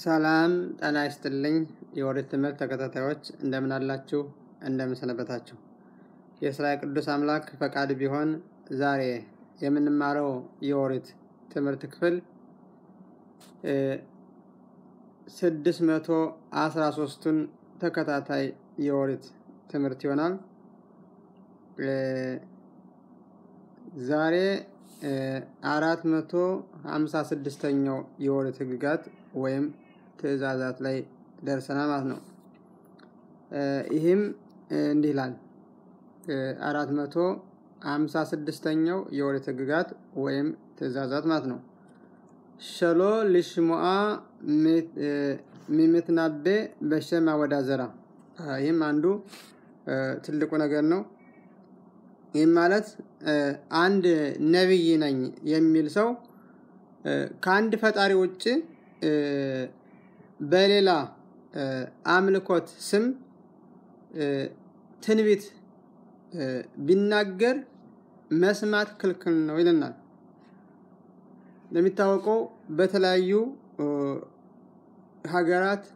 ሰላም ጤና ይስጥልኝ የኦሪት ትምህርት ተከታታዮች እንደምን አላችሁ? እንደምን ሰነበታችሁ? የእስራኤል ቅዱስ አምላክ ፈቃድ ቢሆን ዛሬ የምንማረው የኦሪት ትምህርት ክፍል ስድስት መቶ አስራ ሶስቱን ተከታታይ የኦሪት ትምህርት ይሆናል። ዛሬ አራት መቶ ሀምሳ ስድስተኛው የኦሪት ህግጋት ወይም ትእዛዛት ላይ ደርሰናል ማለት ነው። ይህም እንዲህ ይላል። አራት መቶ ሀምሳ ስድስተኛው የኦሪት ህግጋት ወይም ትእዛዛት ማለት ነው። ሸሎ ልሽሞአ ሚምትናቤ በሸም አወዳዘራ። ይህም አንዱ ትልቁ ነገር ነው። ይህም ማለት አንድ ነቢይ ነኝ የሚል ሰው ከአንድ ፈጣሪ ውጭ በሌላ አምልኮት ስም ትንቢት ቢናገር መስማት ክልክል ነው ይለናል። እንደሚታወቀው በተለያዩ ሀገራት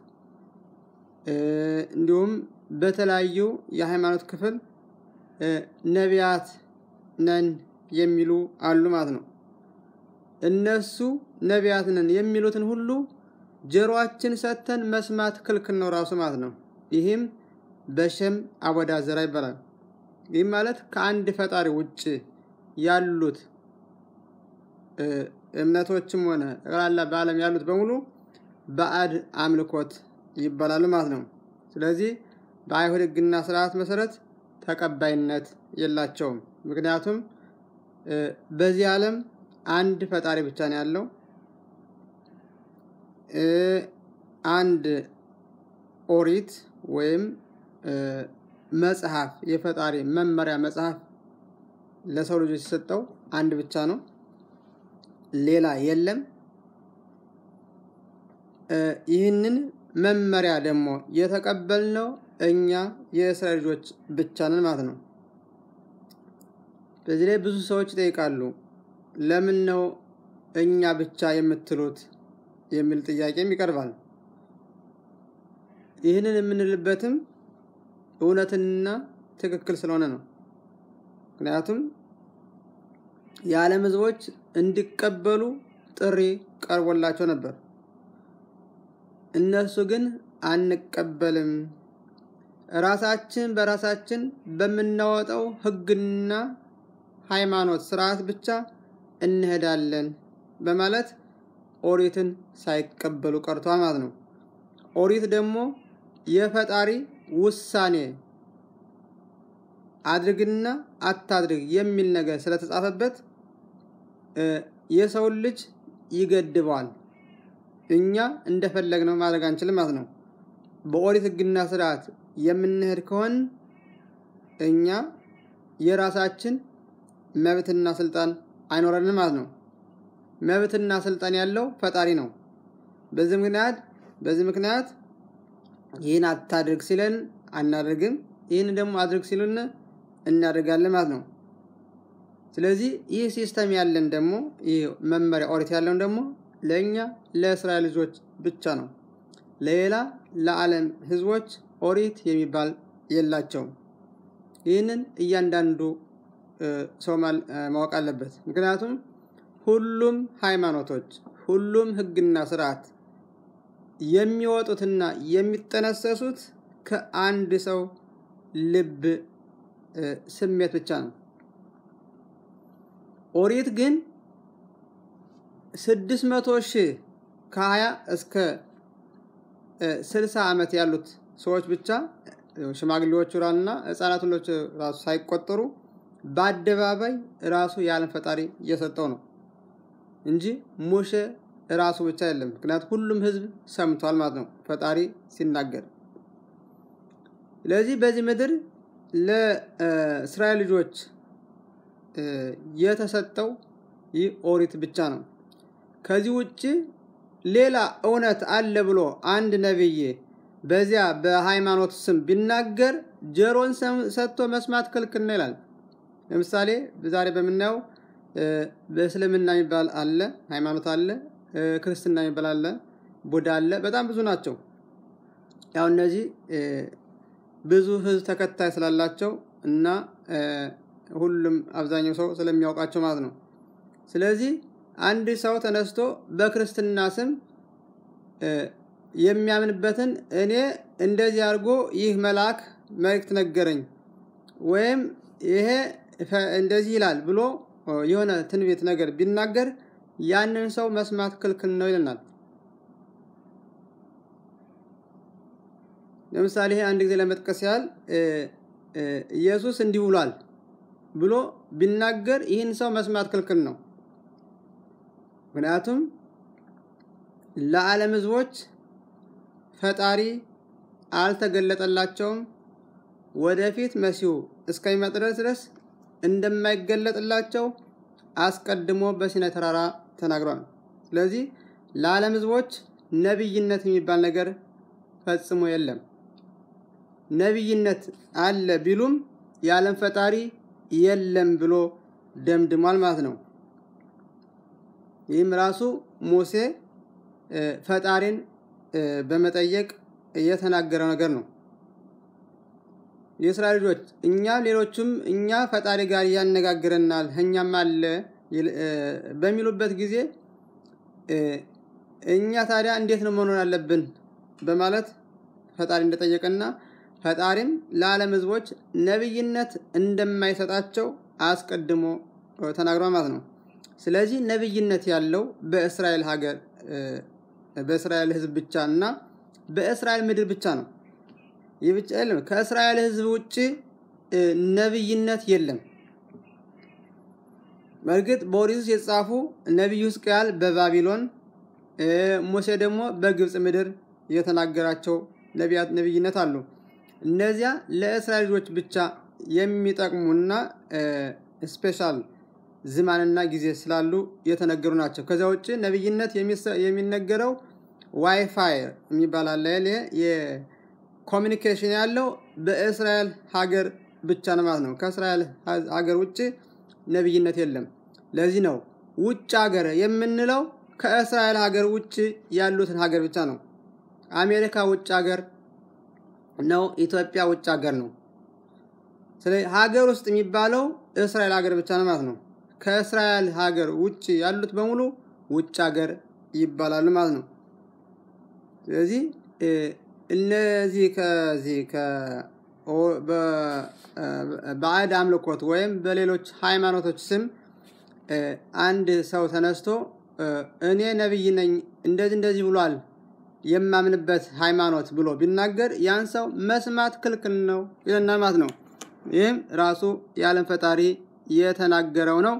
እንዲሁም በተለያዩ የሃይማኖት ክፍል ነቢያት ነን የሚሉ አሉ ማለት ነው። እነሱ ነቢያት ነን የሚሉትን ሁሉ ጆሮአችን ሰጥተን መስማት ክልክል ነው ራሱ ማለት ነው። ይህም በሸም አወዳዘራ ይባላል። ይህም ማለት ከአንድ ፈጣሪ ውጭ ያሉት እምነቶችም ሆነ ጠቅላላ በዓለም ያሉት በሙሉ ባዕድ አምልኮት ይባላሉ ማለት ነው። ስለዚህ በአይሁድ ሕግና ስርዓት መሰረት ተቀባይነት የላቸውም። ምክንያቱም በዚህ ዓለም አንድ ፈጣሪ ብቻ ነው ያለው። አንድ ኦሪት ወይም መጽሐፍ የፈጣሪ መመሪያ መጽሐፍ ለሰው ልጆች የሰጠው አንድ ብቻ ነው፣ ሌላ የለም። ይህንን መመሪያ ደግሞ የተቀበልነው እኛ የእስራኤል ልጆች ብቻ ነን ማለት ነው። በዚህ ላይ ብዙ ሰዎች ይጠይቃሉ፣ ለምን ነው እኛ ብቻ የምትሉት የሚል ጥያቄም ይቀርባል። ይህንን የምንልበትም እውነትና ትክክል ስለሆነ ነው። ምክንያቱም የዓለም ሕዝቦች እንዲቀበሉ ጥሪ ቀርቦላቸው ነበር። እነሱ ግን አንቀበልም፣ ራሳችን በራሳችን በምናወጣው ሕግና ሃይማኖት ስርዓት ብቻ እንሄዳለን በማለት ኦሪትን ሳይቀበሉ ቀርቷል ማለት ነው። ኦሪት ደግሞ የፈጣሪ ውሳኔ አድርግና አታድርግ የሚል ነገር ስለተጻፈበት የሰውን ልጅ ይገድበዋል። እኛ እንደፈለግነው ማድረግ አንችልም ማለት ነው። በኦሪት ሕግና ስርዓት የምንሄድ ከሆን እኛ የራሳችን መብትና ስልጣን አይኖረንም ማለት ነው። መብትና ስልጣን ያለው ፈጣሪ ነው። በዚህ ምክንያት በዚህ ምክንያት ይህን አታድርግ ሲለን አናደርግም፣ ይህን ደግሞ አድርግ ሲሉን እናደርጋለን ማለት ነው። ስለዚህ ይህ ሲስተም ያለን ደግሞ ይህ መመሪያ ኦሪት ያለውን ደግሞ ለእኛ ለእስራኤል ልጆች ብቻ ነው። ለሌላ ለዓለም ህዝቦች ኦሪት የሚባል የላቸውም። ይህንን እያንዳንዱ ሰው ማወቅ አለበት። ምክንያቱም ሁሉም ሃይማኖቶች፣ ሁሉም ህግና ስርዓት የሚወጡትና የሚጠነሰሱት ከአንድ ሰው ልብ ስሜት ብቻ ነው። ኦሪት ግን ስድስት መቶ ሺህ ከሀያ እስከ ስልሳ ዓመት ያሉት ሰዎች ብቻ ሽማግሌዎቹ ራና ህፃናት ሁሎች ራሱ ሳይቆጠሩ በአደባባይ ራሱ የዓለም ፈጣሪ እየሰጠው ነው እንጂ ሙሴ ራሱ ብቻ የለም። ምክንያቱም ሁሉም ህዝብ ሰምቷል ማለት ነው ፈጣሪ ሲናገር። ስለዚህ በዚህ ምድር ለእስራኤል ልጆች የተሰጠው ይህ ኦሪት ብቻ ነው። ከዚህ ውጭ ሌላ እውነት አለ ብሎ አንድ ነቢይ በዚያ በሃይማኖት ስም ቢናገር ጆሮን ሰጥቶ መስማት ክልክል ነው ይላል። ለምሳሌ ዛሬ በምናየው በእስልምና የሚባል አለ ሃይማኖት አለ፣ ክርስትና የሚባል አለ፣ ቡዳ አለ። በጣም ብዙ ናቸው። ያው እነዚህ ብዙ ህዝብ ተከታይ ስላላቸው እና ሁሉም አብዛኛው ሰው ስለሚያውቃቸው ማለት ነው። ስለዚህ አንድ ሰው ተነስቶ በክርስትና ስም የሚያምንበትን እኔ እንደዚህ አድርጎ ይህ መልአክ መልእክት ነገረኝ ወይም ይሄ እንደዚህ ይላል ብሎ የሆነ ትንቢት ነገር ቢናገር ያንን ሰው መስማት ክልክል ነው ይለናል። ለምሳሌ ይሄ አንድ ጊዜ ለመጥቀስ ያህል ኢየሱስ እንዲህ ብሏል ብሎ ቢናገር ይህን ሰው መስማት ክልክል ነው። ምክንያቱም ለዓለም ህዝቦች ፈጣሪ አልተገለጠላቸውም። ወደፊት መሲሁ እስከሚመጣ ድረስ እንደማይገለጥላቸው አስቀድሞ በሲና ተራራ ተናግሯል። ስለዚህ ለዓለም ህዝቦች ነቢይነት የሚባል ነገር ፈጽሞ የለም። ነቢይነት አለ ቢሉም የዓለም ፈጣሪ የለም ብሎ ደምድሟል ማለት ነው። ይህም ራሱ ሙሴ ፈጣሪን በመጠየቅ የተናገረው ነገር ነው። የእስራኤል ልጆች እኛ ሌሎቹም እኛ ፈጣሪ ጋር ያነጋግረናል እኛም አለ በሚሉበት ጊዜ እኛ ታዲያ እንዴት ነው መኖር አለብን በማለት ፈጣሪ እንደጠየቀና ፈጣሪም ለዓለም ህዝቦች ነቢይነት እንደማይሰጣቸው አስቀድሞ ተናግሯል ማለት ነው። ስለዚህ ነቢይነት ያለው በእስራኤል ሀገር በእስራኤል ህዝብ ብቻ እና በእስራኤል ምድር ብቻ ነው። ይህ ብቻ የለም። ከእስራኤል ህዝብ ውጭ ነቢይነት የለም። በእርግጥ በኦሪት ውስጥ የተጻፉ ነቢዩ ሕዝቅኤል በባቢሎን ሙሴ ደግሞ በግብፅ ምድር የተናገራቸው ነቢያት ነቢይነት አሉ። እነዚያ ለእስራኤል ልጆች ብቻ የሚጠቅሙና ስፔሻል ዝማንና ጊዜ ስላሉ የተነገሩ ናቸው። ከዚያ ውጭ ነቢይነት የሚነገረው ዋይፋይ የሚባል አለ። የኮሚኒኬሽን ያለው በእስራኤል ሀገር ብቻ ነው ማለት ነው። ከእስራኤል ሀገር ውጭ ነቢይነት የለም። ለዚህ ነው ውጭ ሀገር የምንለው ከእስራኤል ሀገር ውጭ ያሉትን ሀገር ብቻ ነው። አሜሪካ ውጭ ሀገር ነው። ኢትዮጵያ ውጭ ሀገር ነው። ስለዚህ ሀገር ውስጥ የሚባለው እስራኤል ሀገር ብቻ ነው ማለት ነው። ከእስራኤል ሀገር ውጭ ያሉት በሙሉ ውጭ ሀገር ይባላሉ ማለት ነው። ስለዚህ እነዚህ ከዚህ በባዕድ አምልኮት ወይም በሌሎች ሃይማኖቶች ስም አንድ ሰው ተነስቶ እኔ ነቢይ ነኝ እንደዚህ እንደዚህ ብሏል የማምንበት ሃይማኖት ብሎ ቢናገር ያን ሰው መስማት ክልክል ነው ይለናል ማለት ነው። ይህም ራሱ የዓለም ፈጣሪ የተናገረው ነው።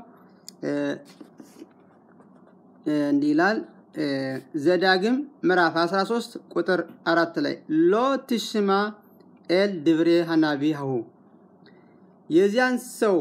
እንዲህ ይላል ዘዳግም ምዕራፍ 13 ቁጥር አራት ላይ ሎ ትሽማ ኤል ድብሬ ሀናቢሁ የዚያን ሰው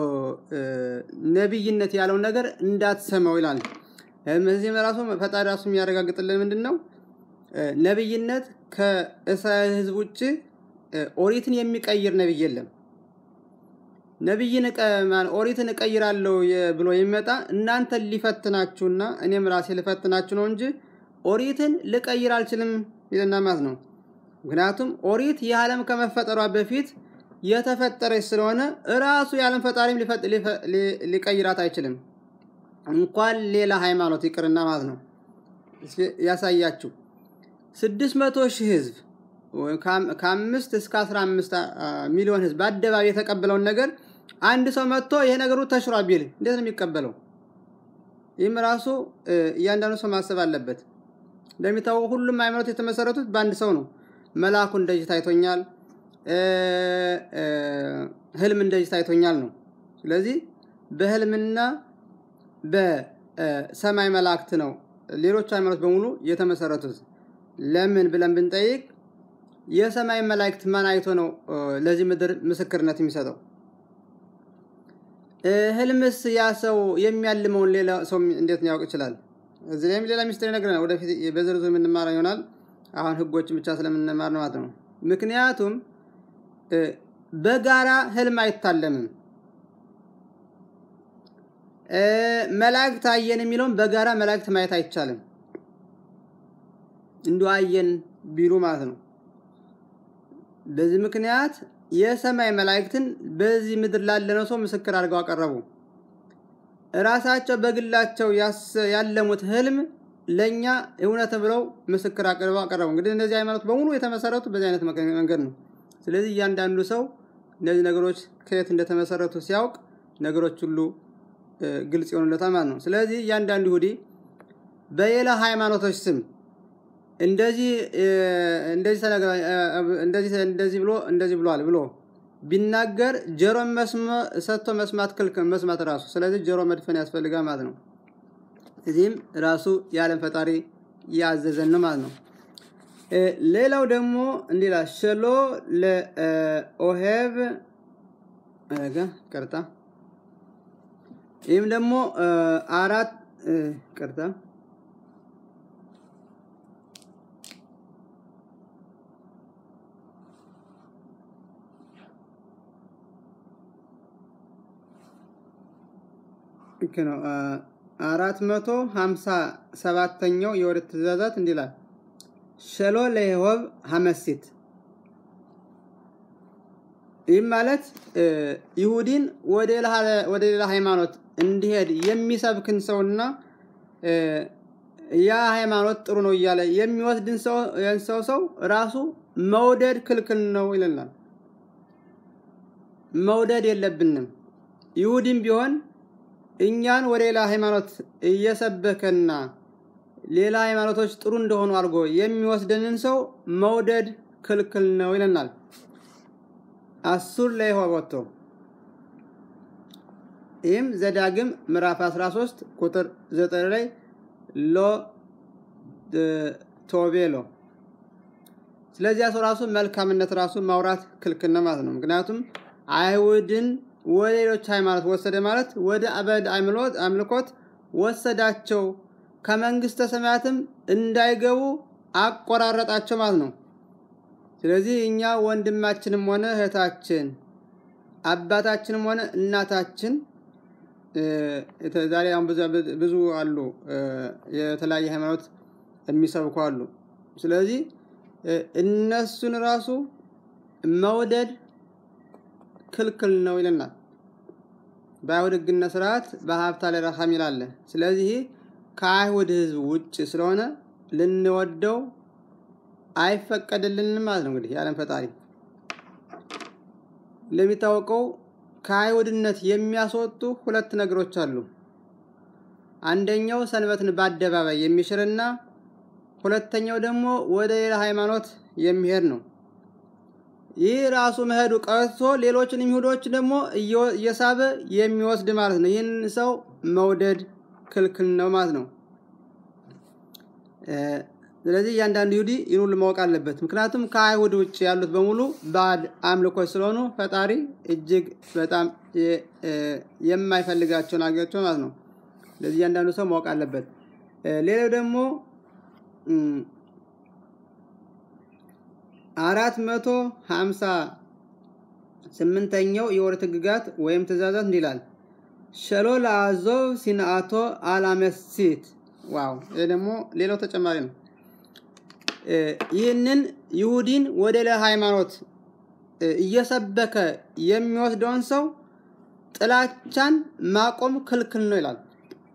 ነቢይነት ያለውን ነገር እንዳትሰማው ይላል። እዚህም ራሱ ፈጣሪ ራሱ የሚያረጋግጥልን ምንድን ነው? ነቢይነት ከእስራኤል ሕዝብ ውጭ ኦሪትን የሚቀይር ነቢይ የለም። ነቢይን ኦሪትን እቀይራለሁ ብሎ የሚመጣ እናንተን ሊፈትናችሁና እኔም ራሴ ልፈትናችሁ ነው እንጂ ኦሪትን ልቀይር አልችልም ይልና ማለት ነው። ምክንያቱም ኦሪት የዓለም ከመፈጠሯ በፊት የተፈጠረች ስለሆነ እራሱ የዓለም ፈጣሪም ሊቀይራት አይችልም። እንኳን ሌላ ሃይማኖት ይቅርና ማለት ነው። ያሳያችሁ ስድስት መቶ ሺህ ህዝብ ከአምስት እስከ አስራ አምስት ሚሊዮን ህዝብ በአደባባይ የተቀበለውን ነገር አንድ ሰው መጥቶ ይሄ ነገሩ ተሽሯል ቢል እንዴት ነው የሚቀበለው? ይህም ራሱ እያንዳንዱ ሰው ማሰብ አለበት። እንደሚታወቁ ሁሉም ሃይማኖት የተመሰረቱት በአንድ ሰው ነው። መልአኩ እንደዚህ ታይቶኛል፣ ህልም እንደዚህ ታይቶኛል ነው። ስለዚህ በህልምና በሰማይ መላእክት ነው ሌሎች ሃይማኖት በሙሉ የተመሰረቱት። ለምን ብለን ብንጠይቅ የሰማይ መላእክት ማን አይቶ ነው ለዚህ ምድር ምስክርነት የሚሰጠው? ህልምስ ያ ሰው የሚያልመውን ሌላ ሰው እንዴት ሊያውቅ ይችላል? እዚህ ላይም ሌላ ሚስጥር ይነግረናል። ወደፊት በዝርዝር የምንማረው ይሆናል። አሁን ህጎችን ብቻ ስለምንማር ነው ማለት ነው። ምክንያቱም በጋራ ህልም አይታለምም። መላእክት አየን የሚለውን በጋራ መላእክት ማየት አይቻልም። እንዲሁ አየን ቢሉ ማለት ነው። በዚህ ምክንያት የሰማይ መላእክትን በዚህ ምድር ላለነው ሰው ምስክር አድርገው አቀረቡ። እራሳቸው በግላቸው ያለሙት ህልም ለእኛ እውነት ብለው ምስክር አቅርበው አቀረቡ። እንግዲህ እነዚህ ሃይማኖት በሙሉ የተመሰረቱ በዚህ አይነት መንገድ ነው። ስለዚህ እያንዳንዱ ሰው እነዚህ ነገሮች ከየት እንደተመሰረቱ ሲያውቅ ነገሮች ሁሉ ግልጽ ይሆኑለታል ማለት ነው። ስለዚህ እያንዳንዱ ይሁዲ በሌላ ሃይማኖቶች ስም እንደዚህ እንደዚህ ብሎ እንደዚህ ብሏል ብሎ ቢናገር ጆሮ ሰጥቶ መስማት ክልክል መስማት ራሱ ስለዚህ ጆሮ መድፈን ያስፈልጋል ማለት ነው። እዚህም ራሱ የዓለም ፈጣሪ ያዘዘን ነው ማለት ነው። ሌላው ደግሞ እንዲህ ይላል ሸሎ ለኦሄብ ቅርታ ይህም ደግሞ አራት ቅርታ ልክ ነው። አራት መቶ ሀምሳ ሰባተኛው የወርት ትእዛዛት እንዲህ ይላል ሸሎ ለይሆብ ሀመሲት ይህም ማለት ይሁዲን ወደ ሌላ ሃይማኖት እንዲሄድ የሚሰብክን ሰውና ያ ሃይማኖት ጥሩ ነው እያለ የሚወስድን ሰው ሰው ራሱ መውደድ ክልክል ነው ይለናል። መውደድ የለብንም። ይሁዲም ቢሆን እኛን ወደ ሌላ ሃይማኖት እየሰበከና ሌላ ሃይማኖቶች ጥሩ እንደሆኑ አድርጎ የሚወስደንን ሰው መውደድ ክልክል ነው ይለናል። አሱር ላይ ወጥቶ ይህም ዘዳግም ምዕራፍ 13 ቁጥር 9 ላይ ሎ ቶቤሎ ስለዚያ ሰው ራሱ መልካምነት ራሱ ማውራት ክልክል ነው ማለት ነው። ምክንያቱም አይሁድን ወደ ሌሎች ሃይማኖት ወሰደ ማለት ወደ አበድ አምልኮት ወሰዳቸው፣ ከመንግስተ ሰማያትም እንዳይገቡ አቆራረጣቸው ማለት ነው። ስለዚህ እኛ ወንድማችንም ሆነ እህታችን አባታችንም ሆነ እናታችን ዛሬ አሁን ብዙ አሉ፣ የተለያየ ሃይማኖት የሚሰብኩ አሉ። ስለዚህ እነሱን ራሱ መውደድ ክልክል ነው ይለናል። በአይሁድ ሕግና ስርዓት በሀብታ ላይ ረሃም ይላለ። ስለዚህ ከአይሁድ ህዝብ ውጭ ስለሆነ ልንወደው አይፈቀድልንም ማለት ነው። እንግዲህ የዓለም ፈጣሪ እንደሚታወቀው ከአይሁድነት የሚያስወጡ ሁለት ነገሮች አሉ። አንደኛው ሰንበትን በአደባባይ የሚሽርና ሁለተኛው ደግሞ ወደ ሌላ ሃይማኖት የሚሄድ ነው። ይህ ራሱ መሄዱ ቀርቶ ሌሎችን ይሁዶች ደግሞ እየሳበ የሚወስድ ማለት ነው። ይህን ሰው መውደድ ክልክል ነው ማለት ነው። ስለዚህ እያንዳንዱ ይሁዲ ይህን ሁሉ ማወቅ አለበት። ምክንያቱም ከአይሁድ ውጭ ያሉት በሙሉ ባዕድ አምልኮች ስለሆኑ ፈጣሪ እጅግ በጣም የማይፈልጋቸው ናቸው ማለት ነው። ስለዚህ እያንዳንዱ ሰው ማወቅ አለበት። ሌላው ደግሞ አራት መቶ ሀምሳ ስምንተኛው የወር ሕግጋት ወይም ትእዛዛት እንዲህ ይላል ሸሎ ለአዞብ ሲንአቶ አላመሲት ዋው! ይህ ደግሞ ሌላው ተጨማሪ ነው። ይህንን ይሁዲን ወደ ሌላ ሃይማኖት እየሰበከ የሚወስደውን ሰው ጥላቻን ማቆም ክልክል ነው ይላል።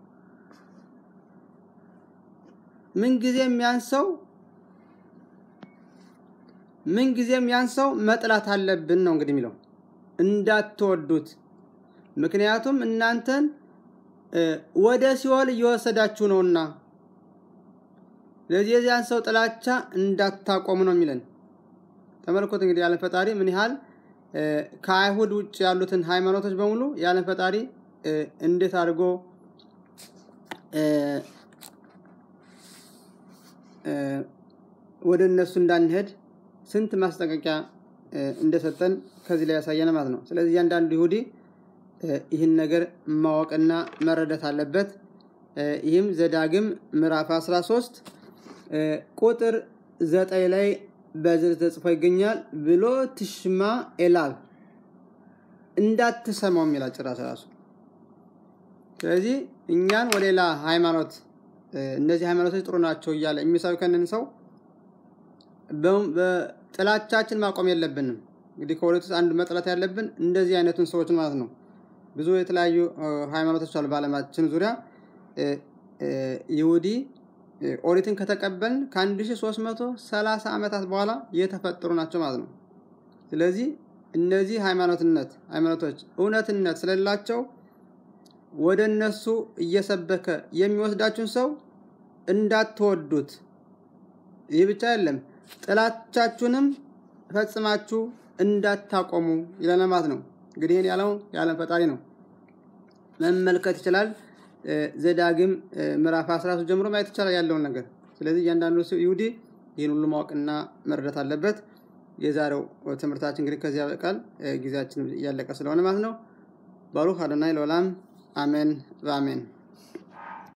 ምንጊዜም ያን ሰው ምንጊዜም ያን ሰው መጥላት አለብን ነው እንግዲህ የሚለው እንዳትወዱት። ምክንያቱም እናንተን ወደ ሲኦል እየወሰዳችሁ ነውና፣ ስለዚህ የዚያን ሰው ጥላቻ እንዳታቆሙ ነው የሚለን። ተመልኮት እንግዲህ ያለን ፈጣሪ ምን ያህል ከአይሁድ ውጭ ያሉትን ሃይማኖቶች በሙሉ ያለን ፈጣሪ እንዴት አድርጎ ወደ እነሱ እንዳንሄድ ስንት ማስጠንቀቂያ እንደሰጠን ከዚህ ላይ ያሳየን ማለት ነው። ስለዚህ እያንዳንዱ ይሁዲ ይህን ነገር ማወቅና መረዳት አለበት። ይህም ዘዳግም ምዕራፍ 13 ቁጥር ዘጠኝ ላይ በዝርዝር ተጽፎ ይገኛል። ብሎ ትሽማ ኤላል እንዳትሰማው የሚላል ጭራሽ ራሱ። ስለዚህ እኛን ወደ ሌላ ሃይማኖት እነዚህ ሃይማኖቶች ጥሩ ናቸው እያለ የሚሰብከንን ሰው በጥላቻችን ማቆም የለብንም። እንግዲህ ከሁለት ውስጥ አንድ መጥላት ያለብን እንደዚህ አይነቱን ሰዎች ማለት ነው። ብዙ የተለያዩ ሃይማኖቶች አሉ በዓለማችን ዙሪያ። ይሁዲ ኦሪትን ከተቀበልን ከ1330 ዓመታት በኋላ የተፈጠሩ ናቸው ማለት ነው። ስለዚህ እነዚህ ሃይማኖትነት ሃይማኖቶች እውነትነት ስለሌላቸው ወደ እነሱ እየሰበከ የሚወስዳችሁን ሰው እንዳትወዱት። ይህ ብቻ አይደለም፣ ጥላቻችሁንም ፈጽማችሁ እንዳታቆሙ ይለናል ማለት ነው። እንግዲህ ይህን ያለው የዓለም ፈጣሪ ነው፣ መመልከት ይችላል። ዘዳግም ምዕራፍ 13 ጀምሮ ማየት ይቻላል ያለውን ነገር። ስለዚህ እያንዳንዱ ይሁዲ ይህን ሁሉ ማወቅና መረዳት አለበት። የዛሬው ትምህርታችን እንግዲህ ከዚያ በቃል ጊዜያችን እያለቀ ስለሆነ ማለት ነው። ባሩክ አዶናይ ለዓለም አሜን በአሜን